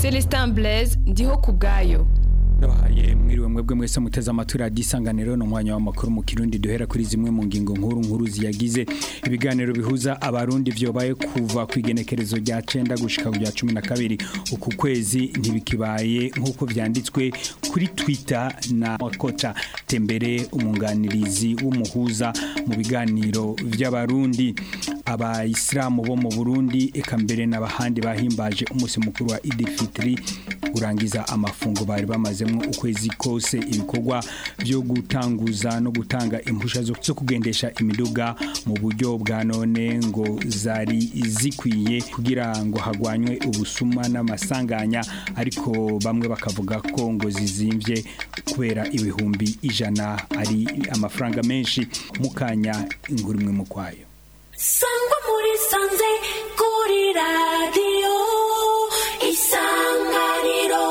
Celestin Blaise ndiho ku bwayo Ndabahaye mwiriwe mwebwe mwese muteze amatwi radiyo isanganiro ni umwanya w'amakuru mu kirundi duhera kuri zimwe mu ngingo nkuru nkuru ziyagize ibiganiro bihuza abarundi vyobaye kuva ku igenekerezo rya cenda gushika ku rya cumi na kabiri uku kwezi ntibikibaye nk'uko vyanditswe kuri twitter na wakota tembere umunganirizi w'umuhuza mu biganiro vy'abarundi abayisilamu bo mu burundi eka mbere n'abahandi bahimbaje umunsi mukuru wa idil fitri urangiza amafungo bari bamazemo ukwezi kose ibikorwa byo gutanguza no gutanga impusha zo zo kugendesha imiduga mu buryo bwa none ngo zari zikwiye kugira ngo hagwanywe ubusuma n'amasanganya ariko bamwe bakavuga ko ngo zizimvye kubera ibihumbi ijana ari amafaranga menshi mukanya inkuru imwe mu kwayo sangwa muri sanze kuri radiyo isanganiro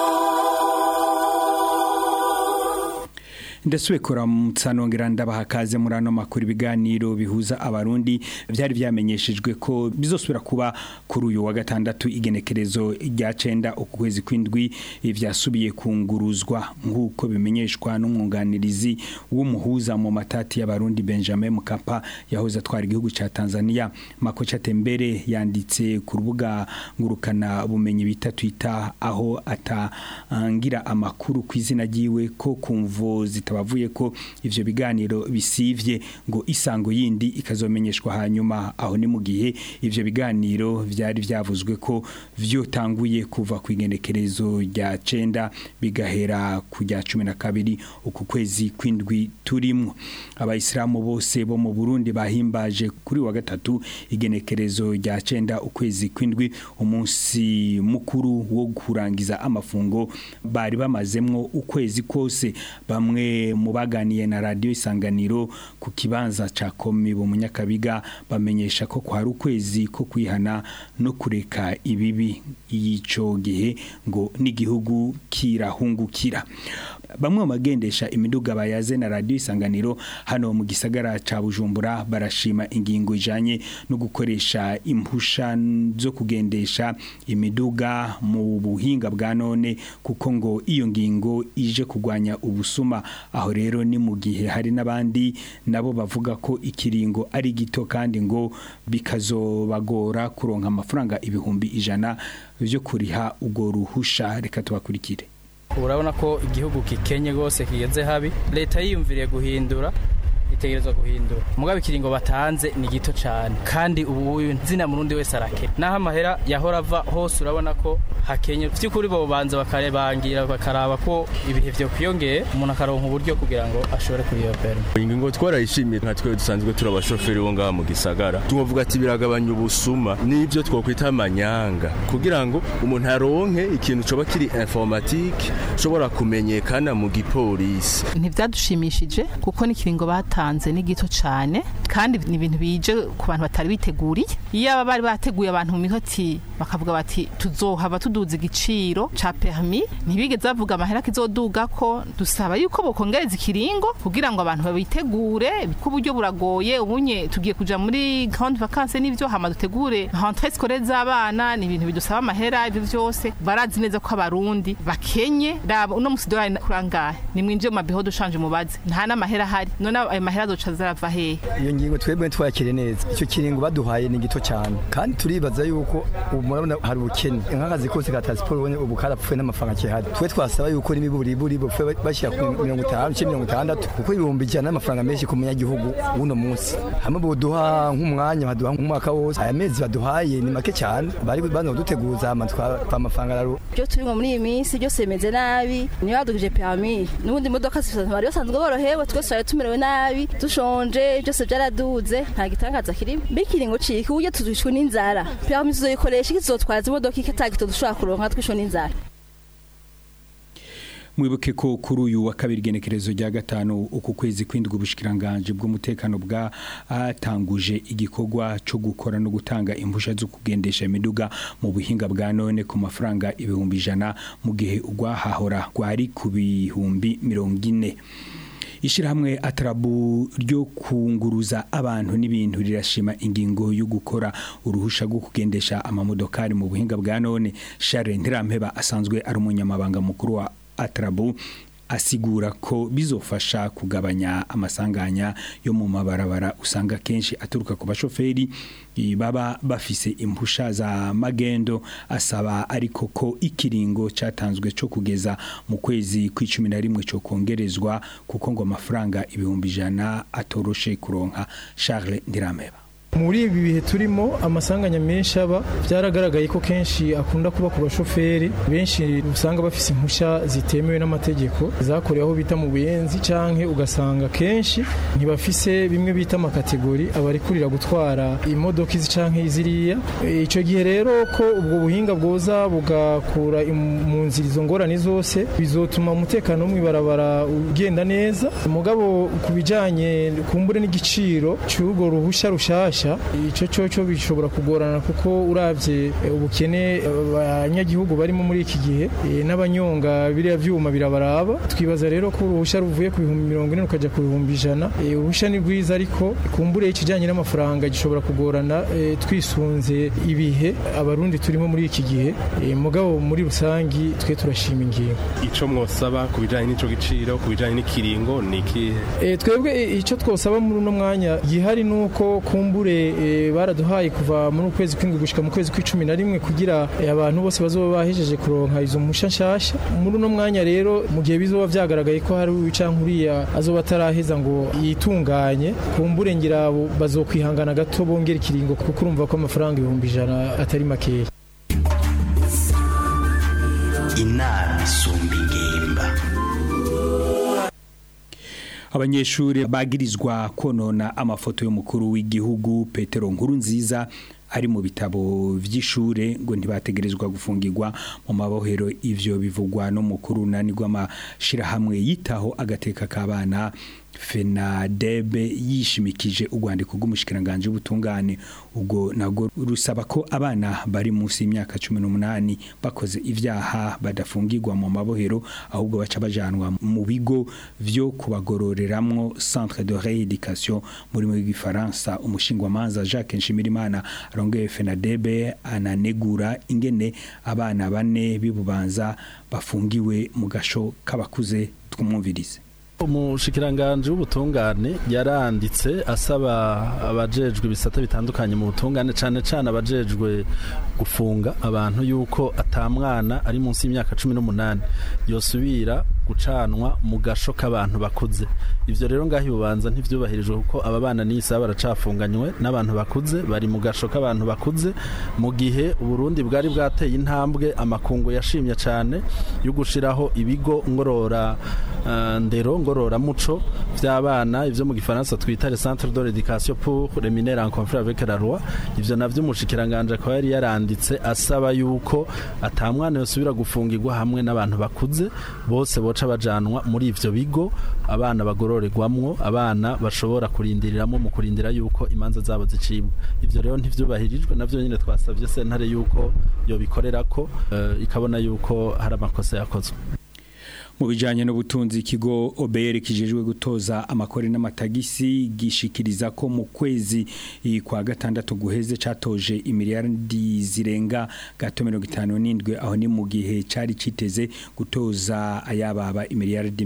ndasubiye kuramutsa nongera ndabaha kaze muri ano makuru ibiganiro bihuza abarundi byari byamenyeshejwe ko bizosubira kuba kuri uyu wa gatandatu igenekerezo rya cenda uku kwezi kw'indwi vyasubiye kunguruzwa nk'uko bimenyeshwa n'umwunganirizi w'umuhuza mu matati y'abarundi Benjamin Mkapa yahoze atwara igihugu ca Tanzania Makocha Tembere yanditse ku rubuga ngurukana bumenyi bita Twitter aho atangira amakuru ku izina ryiwe ko kumvo zita bavuye ko ivyo biganiro bisivye ngo isango yindi ikazomenyeshwa hanyuma aho ni mu gihe ivyo biganiro vyari vyavuzwe ko vyotanguye kuva ku igenekerezo rya cenda bigahera ku rya cumi na kabiri uku kwezi kw'indwi turimwo abayisilamu bose bo mu Burundi bahimbaje kuri wa gatatu igenekerezo rya cenda ukwezi kw'indwi umunsi mukuru wo kurangiza amafungo bari bamazemwo ukwezi kose bamwe mu baganiye na radio isanganiro ku kibanza ca komi bo munyakabiga bamenyesha ko kwari ukwezi ko kwihana no kureka ibibi y'ico gihe ngo n'igihugu kirahungukira bamwe mu bagendesha imiduga bayaze na radio isanganiro hano mu gisagara ca Bujumbura barashima ingingo ijanye no gukoresha impusha zo kugendesha imiduga mu buhinga bwa none kuko ngo iyo ngingo ije kugwanya ubusuma aho rero ni mu gihe hari n'abandi nabo bavuga ko ikiringo ari gito kandi ngo bikazobagora kuronka amafaranga ibihumbi ijana byo kuriha ubwo ruhusha reka tubakurikire urabona ko igihugu kikenye rwose kigeze habi leta yiyumviriye guhindura itegerezwa guhindura mugabe ikiringo batanze ni gito cyane kandi ubu nzina murundi wese arake naho amahera yahora ava hose urabona ko hakenye by'ukuri bo banza bakarebangira bakaraba ko ibihe byo kwiyongeye umuntu akaronka uburyo kugira ngo ashobore kuriyopera ingingo twarayishimiye nka twe dusanzwe turi abashoferi bo ngaha mu gisagara tuvuga ati biragabanya ubusuma n'ibyo twakwita amanyanga kugira ngo umuntu aronke ikintu coba kiri informatique ushobora kumenyekana mu gipolisi ntibyadushimishije kuko n'ikiringo batanze ni gito cyane kandi ni ibintu bije ku bantu batari biteguriye iyo aba bari bateguye abantu mu mihoti bakavuga bati tuzohava tuduza igiciro ca permis ntibigeze bavuga amahera kizoduga ko dusaba yuko bokongereza ikiringo kugira ngo abantu babitegure ko uburyo buragoye ubunye tugiye kuja muri grande vacances n'ivyo hama dutegure rentrée scolaire z'abana ni ibintu bidusaba amahera ibyo byose barazi neza ko abarundi bakenye raba uno musi dolari kurangahe ni mwinjiye mu mabiho dushanje mubaze nta n'amahera ahari none ayo mahera azoca zarava hehe iyo ngingo twebwe twakire neza icyo kiringo baduhaye ni gito cyane kandi turibaza yuko ubu murabona hari ubukene nk'akazi kose ka transport ubone ubu karapfuye n'amafaranga kihari twe twasaba yuko n'imiburiburi bupfuye bashyira ku mirongo itanu cyangwa mirongo itandatu kuko ibihumbi ijana n'amafaranga menshi ku munyagihugu w'uno munsi hamwe buduha nk'umwanya baduha nk'umwaka wose aya mezi baduhaye ni make cyane bari bano duteguza amatwa amafaranga araru byo turimo muri iyi minsi byose bimeze nabi niyo badugije permis n'ubundi imodoka bari basanzwe borohewe twese twari tumerewe nabi dushonje byose byaraduze nta gitangaza kirimo bikiringo ciki uburyo tuzishwe n'inzara permis tuzoyikoresha ikizotwaza imodoka ikatagito dushobora kuronka twishwe n'inzara mwibuke ko kuri uyu wa kabiri genekerezo rya gatanu uku kwezi kwindwi ubushikiranganje bw'umutekano bwa atanguje igikorwa cyo gukora no gutanga impusha zo kugendesha imiduga mu buhinga bwa none ku mafaranga ibihumbi ijana mu gihe ugwahahora gwari ku bihumbi mirongo ine Ishirahamwe atarabu ryo kunguruza abantu n'ibintu rirashima ingingo yo gukora uruhusha rwo kugendesha amamodokari mu buhinga bwa none Charles Ntirampeba asanzwe ari umunyamabanga mukuru wa atarabu asigura ko bizofasha kugabanya amasanganya yo mu mabarabara usanga kenshi aturuka ku bashoferi i- baba bafise impusha za magendo asaba ariko ko ikiringo catanzwe co kugeza mu kwezi kw'icumi na rimwe co kongerezwa kuko ngo amafaranga ibihumbi ijana atoroshe kuronka Charles Ndirameba muri ibi bihe turimo amasanganya menshi aba byaragaragaye ko kenshi akunda kuba ku bashoferi benshi usanga bafise impushya zitemewe n'amategeko zakorewe aho bita mu buyenzi canke ugasanga kenshi ntibafise bimwe bita amakategori abarikurira gutwara imodoka izi canke iziriya E, ico gihe rero ko ubwo buhinga bwoza bugakura im- mu nzira izo ngorane zose bizotuma umutekano wo mw'ibarabara ugenda neza mugabo ku bijanye kumbure n'igiciro cy'urwo ruhusha rushasha ico coco bishobora kugorana kuko uravye eh, ubukene eh, abanyagihugu barimo muri iki gihe eh, n'abanyonga biriya vyuma birabaraba twibaza rero ko uruhusha ruvuye ku bihumbi mirongo ine rukaja ku bihumbi ijana Eh, uruhusha ni rwiza ariko kumbure ikijanye n'amafaranga gishobora kugorana eh, twisunze ibihe abarundi turimo muri iki gihe Eh, mugabo muri rusangi twe turashima ingingo ico mwosaba ku bijanye n'ico giciro ku bijanye n'ikiringo ni ikihe E, twebwe e, icyo twosaba muri uno mwanya gihari nuko kumbure e, baraduhaye kuva muri ukwezi kw'indwi gushika mu kwezi kw'icumi na rimwe kugira e, abantu bose bazoba bahejeje kuronka izo mpusha nshasha muri uno mwanya rero mu gihe bizoba vyagaragaye ko hari uwica nkuriya azoba ataraheza ngo yitunganye kumbure ngira bo bazokwihangana gato bongera ikiringo kuko urumva ko amafaranga ibihumbi ijana atari makeya inama isumba ingimba abanyeshuri bagirizwa konona amafoto y'umukuru w'igihugu Petero Nkurunziza ari mu bitabo vy'ishure ngo ntibategerezwa gufungirwa mu mabohero ivyo bivugwa no mukuru nani rw'amashirahamwe yitaho agateka k'abana FENADEB yishimikije urwandiko rw'umushikiranganje w'ubutungane ubwo nago rusaba ko abana bari munsi y'imyaka 18 bakoze ivyaha badafungirwa mu mabohero ahubwo baca bajanwa mu bigo vyo kubagororeramwo centre de rééducation muri mu gifaransa umushingwamanza Jacques Nshimirimana arongeye FENADEB ananegura ingene abana bane bibubanza bafungiwe mu gasho k'abakuze twumwumvirize umushikiranganje w'ubutungane yaranditse asaba abajejwe ibisata bitandukanye mu butungane cane cane abajejwe gufunga abantu yuko atamwana ari munsi y'imyaka cumi n'umunani yosubira gucanwa mu gasho k'abantu bakuze ivyo rero ngaho ibubanza ntivyubahirijwe kuko aba bana n'isa baracafunganywe n'abantu bakuze bari mu gasho k'abantu bakuze mu gihe uburundi bwari bwateye intambwe amakungu yashimye cane yo gushiraho ibigo ngorora uh, ndero ngorora muco vy'abana ivyo mu gifaransa twita le centre de l'éducation pour les mineurs en conflit avec la loi ivyo navyo umushikiranganje akaba yari yaranditse asaba yuko atamwana yosubira gufungirwa hamwe n'abantu bakuze bose boca bajanwa muri ivyo bigo abana bagororerwamwo abana bashobora kurindiriramwo mu kurindira yuko imanza zabo zicibwa ivyo rero ntivyubahirijwe navyo nyine twasavye sentare yuko yobikorerako uh, ikabona yuko hari amakosa yakozwe mu bijanye n'ubutunzi ikigo OBR kijejwe gutoza amakori n'amatagisi gishikiriza ko mu kwezi eh, kwa gatandatu guheze catoje imiliyardi zirenga gato 57 aho ni mu gihe cari citeze gutoza ayababa imiliyardi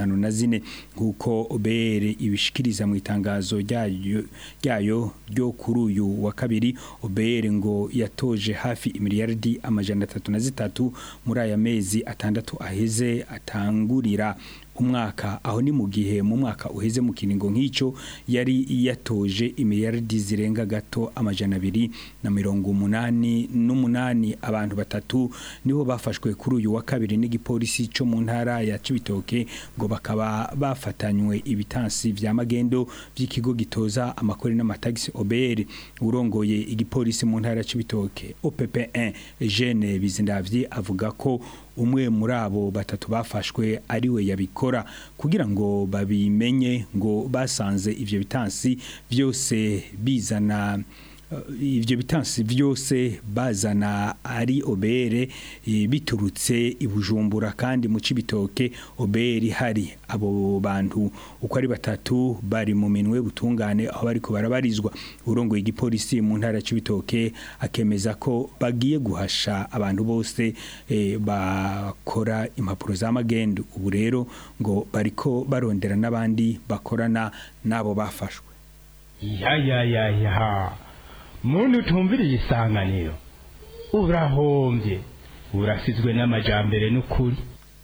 54 nkuko OBR ibishikiriza mu itangazo ryayo ryayo ryo kuri uyu wa kabiri OBR ngo yatoje hafi imiliyardi amajana 33 muri aya mezi atandatu aheze ata atangurira umwaka aho ni mu gihe mu mwaka uheze mu kiringo nk'ico yari yatoje imiliyardi zirenga gato amajana abiri na mirongo umunani n'umunani abantu batatu nibo bafashwe kuri uyu wa kabiri n'igipolisi co mu ntara ya Cibitoke ngo bakaba bafatanywe ibitansi vya magendo vy'ikigo gitoza amakori n'amatagisi OBR urongoye igipolisi mu ntara ya Cibitoke OPP1 Jeune Bizindavye avuga ko umwe muri abo batatu bafashwe ari we yabikora kugira ngo babimenye ngo basanze ivyo bitansi byose bizana eh, ivyo bitansi vyose bazana ari obere eh, biturutse ibujumbura kandi mu cibitoke obere hari abo bantu uko ari batatu bari mu minwe butungane aho bariko barabarizwa urongoye igipolisi mu ntara ya cibitoke akemeza ko bagiye guhasha abantu bose eh, bakora impapuro za magendu ubu rero ngo bariko barondera n'abandi bakorana n'abo bafashwe ya ya ya ya muntu utumviriye isanganiro urahombye urasizwe n'amajambere n'ukuri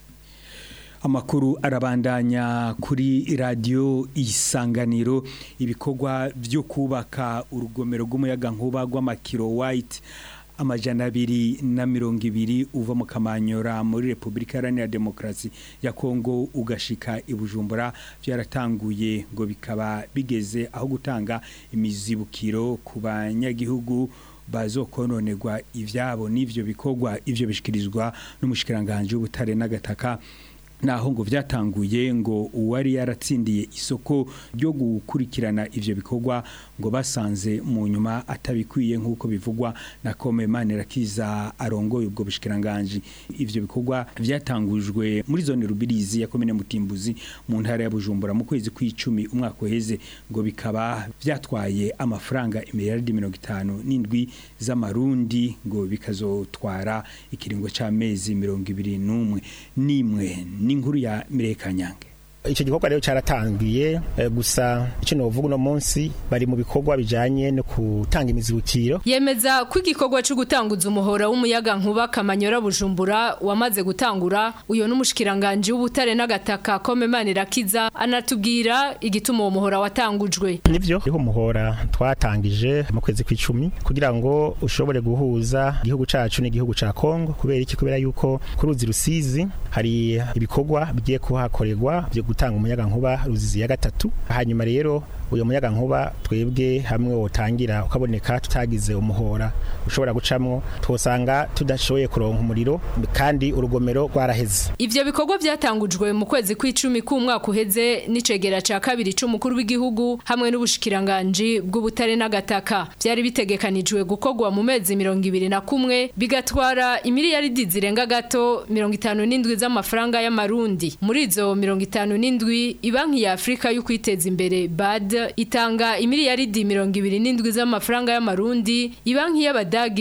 amakuru arabandanya kuri radio isanganiro ibikorwa byo kubaka urugomero rw'umuyaga nkuba rw'amakiro white amajana abiri na mirongo ibiri uva mu kamanyora muri repubulika iharanira demokarasi ya kongo ugashika i bujumbura byaratanguye ngo bikaba bigeze aho gutanga imizibukiro ku banyagihugu bazokononerwa ivyabo n'ivyo bikorwa ivyo bishikirizwa n'umushikiranganje w'ubutare n'agataka naho ngo vyatanguye ngo uwari yaratsindiye isoko ryo gukurikirana ivyo bikorwa ngo basanze mu nyuma atabikwiye nk'uko bivugwa na Kome Manirakiza arongoye ubwo bushikiranganje ivyo bikorwa vyatangujwe muri zone Rubirizi ya komine Mutimbuzi mu ntara ya Bujumbura mu kwezi kw'icumi umwaka uheze ngo bikaba vyatwaye amafaranga imiliyaridi mirongo itanu n'indwi z'amarundi ngo bikazotwara ikiringo c'amezi mirongo ibiri n'umwe n'imwe n'inkuru ya Mireka Nyange icyo gikorwa rero cyaratangiye eh, gusa icyo novuga uno munsi bari mu bikorwa bijanye no gutanga imizibukiro yemeza ko igikorwa cyo gutanguza umuhora w'umuyaga nkuba kamanyora bujumbura wamaze gutangura uyo n'umushikiranganje w'ubutare n'agataka Komemana Irakiza anatubwira igituma uwo muhora watangujwe nivyo riho umuhora twatangije mu kwezi kw'icumi kugira ngo ushobore guhuza igihugu cacu n'igihugu ca Kongo kubera iki kubera yuko ku ruzi rusizi hari ibikorwa bigiye kuhakorerwa byo gutanga umuyaga nkuba ruzizi ya gatatu hanyuma rero uyo muyaga nkuba twebwe hamwe wotangira ukaboneka tutagize umuhora ushobora gucamwo twosanga tudashoboye kuronka umuriro kandi urugomero rwaraheze Ivyo bikorwa byatangujwe mu kwezi kw'icumi k'umwaka uheze n'icegera ca kabiri c'umukuru w'igihugu hamwe n'ubushikiranganje bw'ubutare n'agataka byari bitegekanijwe gukorwa mu mezi mirongo ibiri na kumwe bigatwara imiliyaridi zirenga gato mirongo itanu n'indwi z'amafaranga y'amarundi muri izo mirongo itanu n'indwi ibanki ya Afrika yo kwiteza imbere BAD itanga imiliyaridi mirongo ibiri n'indwi z'amafaranga y'amarundi ibanki y'abadagi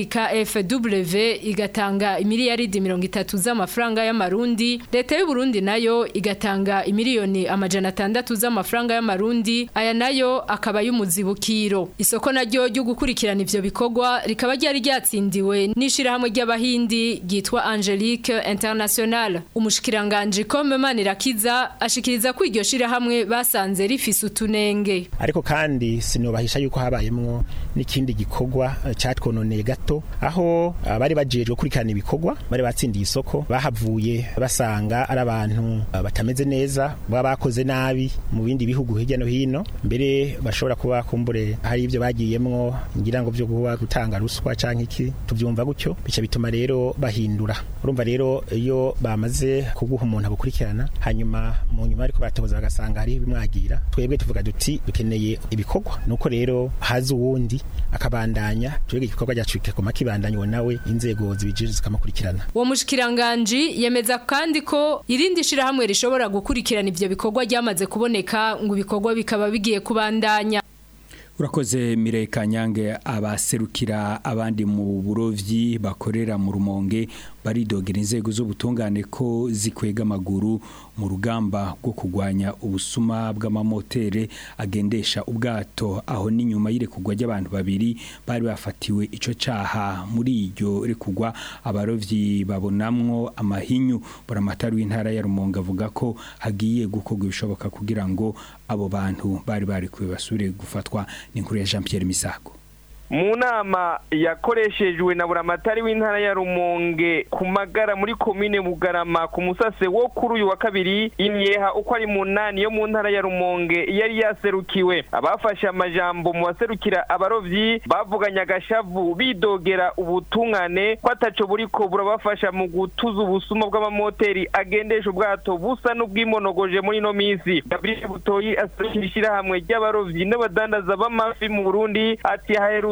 KFW igatanga imiliyaridi mirongo itatu z'amafaranga y'amarundi leta y'u Burundi nayo igatanga imiliyoni amajana atandatu z'amafaranga y'amarundi aya nayo akaba y'umuzibukiro isoko naryo ryo gukurikirana ivyo bikorwa rikaba ryari ryatsindiwe n'ishirahamwe ry'abahindi ryitwa Angelique International umushikiranganje Komemana Irakiza ashikiriza ko iryo shirahamwe basanze rifise utunenge ariko kandi sinobahisha yuko habayemwo n'ikindi gikorwa eh, catwononeye gato aho abari bajejwe kurikirana ibikorwa bari batsindiye isoko bahavuye basanga ari abantu eh, batameze neza baba bakoze nabi mu bindi bihugu hirya no hino mbere bashobora kuba kumbure hari ivyo bagiyemwo ngira ngo byo kuba gutanga ruswa canke iki tuvyumva gutyo bica bituma rero bahindura urumva rero iyo bamaze kuguha umuntu abukurikirana hanyuma mu nyuma ariko batoboza bagasanga hari ibimwagira twebwe tuvuga duti dukeneye ibikorwa nuko rero haza uwundi akabandanya twebwe igikorwa cyacu kikoma kibandanywa nawe inzego zibijije zikamukurikirana uwo mushikiranganje yemeza kandi ko irindi shirahamwe rishobora gukurikirana ivyo bikorwa ryamaze kuboneka ngo ibikorwa bikaba bigiye kubandanya Urakoze Mireka Nyange abaserukira abandi mu burovyi bakorera mu rumonge baridogera inzego z'ubutungane ko zikwega amaguru mu rugamba rwo kugwanya ubusuma bw'amamotere agendesha ubwato aho n'inyuma y'irekugwa ry'abantu babiri bari bafatiwe ico caha muri iryo rekugwa abarovyi babonamwo amahinyu buramatari w'intara ya Rumonge avuga ko hagiye gukorwa ibishoboka kugira ngo abo bantu bari bari basubire gufatwa n'inkuru ya Jean Pierre Misago mu nama yakoreshejwe na buramatari w'intara ya rumonge ku magara muri komine bugarama ku musase wo kuri uyu wa kabiri imyeha uko ari munani yo mu ntara ya rumonge yari yaserukiwe abafashe amajambo mu baserukira abarovyi bavuganye agashavu bidogera ubutungane ko ataco buriko burabafasha mu gutuza ubusuma bw'amamoteri agendesha ubwato busa n'ubwimonogoje muri ino minsi gabriel butoyi aserukira ishirahamwe ry'abarovyi n'abadandaza b'amafi mu burundi ati haheru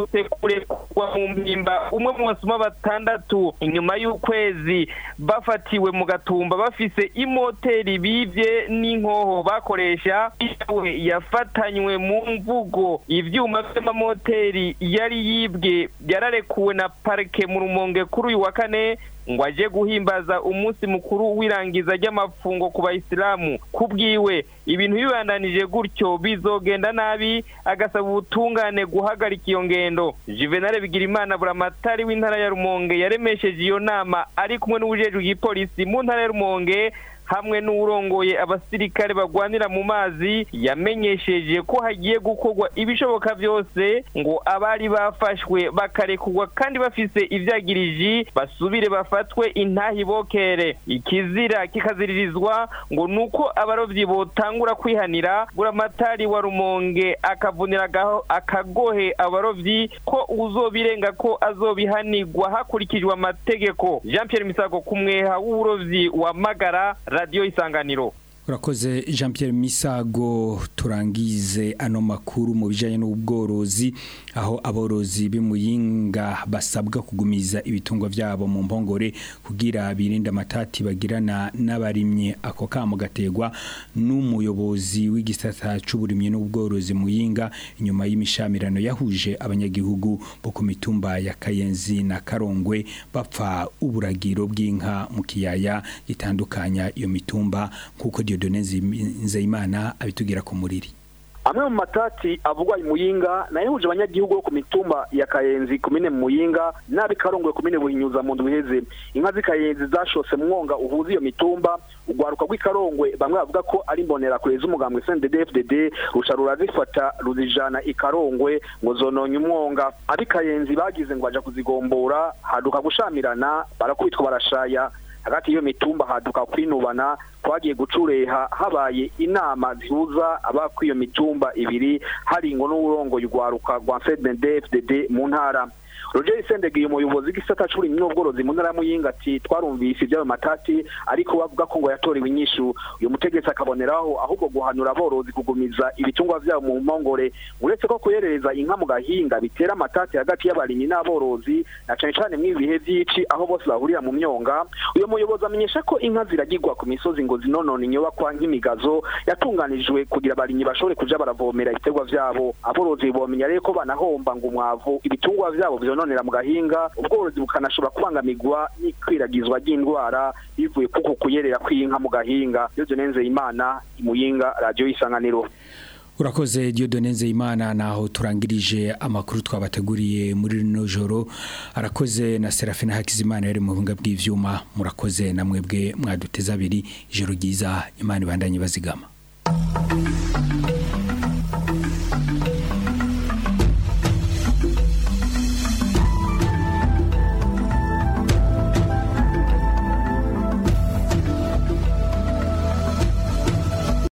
ziherutse kurekurwa mu mpimba umwe mu basuma batandatu inyuma y'ukwezi bafatiwe mu gatumba bafise imoteri bivye n'inkoho bakoresha yawe yafatanywe mu mvugo ivyuma vy'amamoteri yari yibwe yararekuwe na parike mu rumonge kuri uyu wa kane ngo aje guhimbaza umunsi mukuru w'irangiza ry'amafungo ku bayisilamu kubwiwe ibintu bibandanije gutyo bizogenda nabi agasaba ubutungane guhagarika iyo ngendo juvenal bigirimana buramatari w'intara ya rumonge yaremesheje iyo nama ari kumwe n'ubujejwe igipolisi mu ntara ya rumonge hamwe n'uwurongoye abasirikare bagwanira mu mazi yamenyesheje ko hagiye gukorwa ibishoboka byose ngo abari bafashwe bakarekurwa kandi bafise ivyagiriji basubire bafatwe intahi bokere ikizira kikaziririzwa ngo nuko abarovyi botangura kwihanira buramatari wa rumonge akavunira agaho- akagohe abarovyi ko uzobirenga ko azobihanirwa hakurikijwe amategeko jean pierre misago ku mweha w'uburovyi wa magara radiyo isanganiro urakoze jean Pierre misago turangize ano makuru mu bijyanye n'ubworozi aho aborozi b'imuyinga basabwa kugumiza ibitungwa byabo mu mpongore kugira birinde amatati bagirana n'abarimye ako kamo gategwa n'umuyobozi w'igisata cy'uburimyi n'ubworozi muyinga inyuma y'imishamirano yahuje abanyagihugu bo ku mitumba ya kayenzi na karongwe bapfa uburagiro bw'inka mu kiyaya gitandukanya iyo mitumba nk'uko Dieudonne Nzeyimana abitugira ku muriri amwe mu matati avugwa muyinga nayo huje abanyagihugu bo ku mitumba ya kayenzi kumine muyinga nabi karongwe kumine buhinyuza mu ndwi iheze inka z'ikayenzi zashose mwonga uhuza iyo mitumba urwaruka rw'ikarongwe bamwe bavuga ko ari imbonera kure z'umugambwe CNDD-FDD rusha rurazifata ruzijana ikarongwe ngo zononye umwonga ab'ikayenzi bagize ngo baja kuzigombora haduka gushamirana barakubitwa barashaya hagati y'iyo mitumba haduka kwinubana twagiye gucureha habaye inama zihuza abakwiyo mitumba ibiri hari ngo n'uburongoye urwaruka rwa FDD mu ntara Roger Sendegi umuyobozi w'igisata c'uburimyi n'ubworozi mu ntara ya Muyinga ati twarumvise iby'ayo matati ariko bavuga ko ngo yatorewe inyishu uyu mutegetsi akaboneraho ahubwo guhanura aborozi kugumiza ibitungwa vyabo mu mpongore uretse ko kuyerereza inka mu gahinga bitera amatati hagati y'abarimyi n'aborozi na cane cane mw'ibi bihe vy'ici aho bose bahurira mu myonga uyu muyobozi amenyesha ko inka ziragirwa ku misozi ngo zinonone inyubakwa nk'imigazo yatunganijwe kugira abarimyi bashobore kuja baravomera ibiterwa vyabo aborozi bomenya rero ko banahomba ngo umwavu ibitungwa vyabo vyononera mu gahinga ubworozi bukanashobora kubangamirwa n'ikwiragizwa ry'indwara bivuye kuko kuyerera kw'inka mu gahinga iyo nenzeye imana imuyinga radiyo y'isanganiro urakoze Dieudonne Nzeyimana naho turangirije amakuru twabateguriye muri rino joro arakoze na Serafina Hakizimana yari mu buhinga bw'ivyuma murakoze na mwebwe mwaduteza abiri ijoro ryiza imana ibandanye bazigama